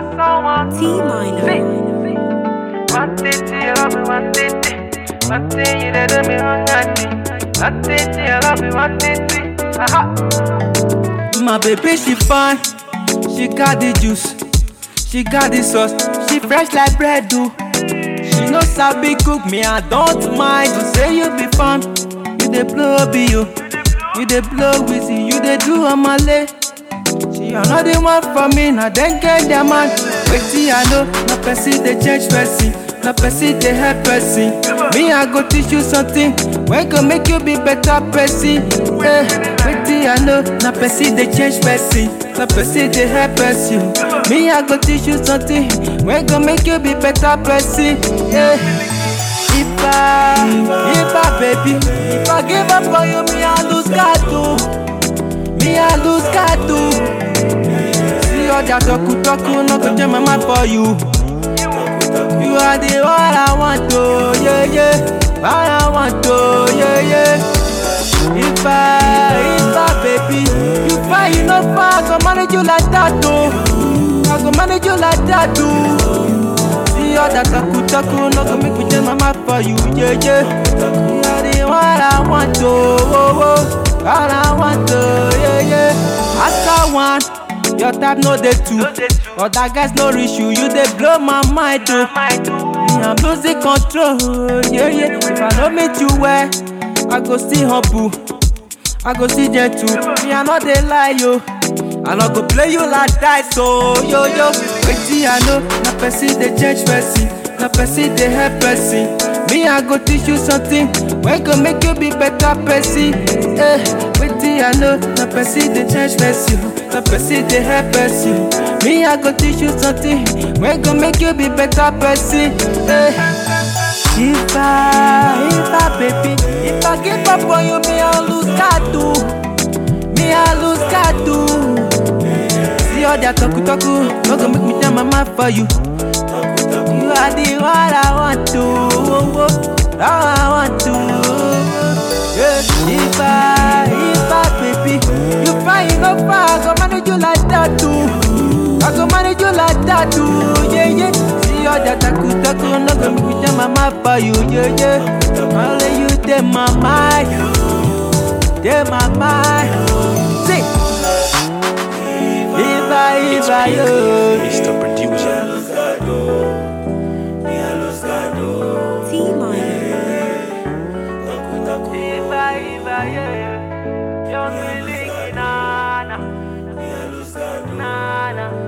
someone. T minor. One thing you love me, one thing. One thing you did me wrong, one thing you love me, one thing. Aha. My baby, she fine. She got the juice. She got the sauce. She fresh like bread, do. She no sabi cook me, I don't mind. You say you be fun. You dey blow be you. You dey blow with you. You dey do on my leg. She another one for me, now then get their man. Wait till I know, no person they change person, no person they help person. Me I go teach you something, when go make you be better person. Eh, wait till I know, no person they change person, no person they help person. Me I go teach you something, when go make you be better person. Eh. If I, if I, baby, if I give up on you, me I lose God too. Me I lose God too. See all that talku talku, no go change my mind for you. You are the one I want to, yeah yeah. All I want to, yeah yeah. If I, if I, baby, you far, you no far, I go manage you like that too. I go manage you like that too. See all that talku talku, no go make me change my mind for you, yeah yeah. You are the one I want to, oh oh. All I want to, yeah yeah. After one, your type no dey two. Other guys no reach you, you dey blow my mind too. Me, I'm losing control, yeah yeah. If I no meet you well, I go still humble. I go still gentle. Me, I no dey lie yo. I no go play you like that, so yo yo. Wait till I know, na person dey change person, na person dey help person. Me, I go teach you something, when go make you be better person. Eh, wait till I know, na person dey change person, na person dey help person. Me, I go teach you something, when go make you be better person. Eh. If I, if I, baby, if I give up on you, me I lose God too. Me I lose God too. See all that talku talku, no go make me change my mind for you. You are the one I want to, oh, oh, I want to. Yeah. If I, if I, baby, you find you no far, I go manage you like that too. I go manage you like that too, yeah, yeah. See all that taku taku, no go make me change my mind for you, yeah, yeah. Only you take my mind, take my mind. See, if I, if I, oh. Mr. Producer. T minor. Iba, iba, yeah. Young Willie, nana. Nana.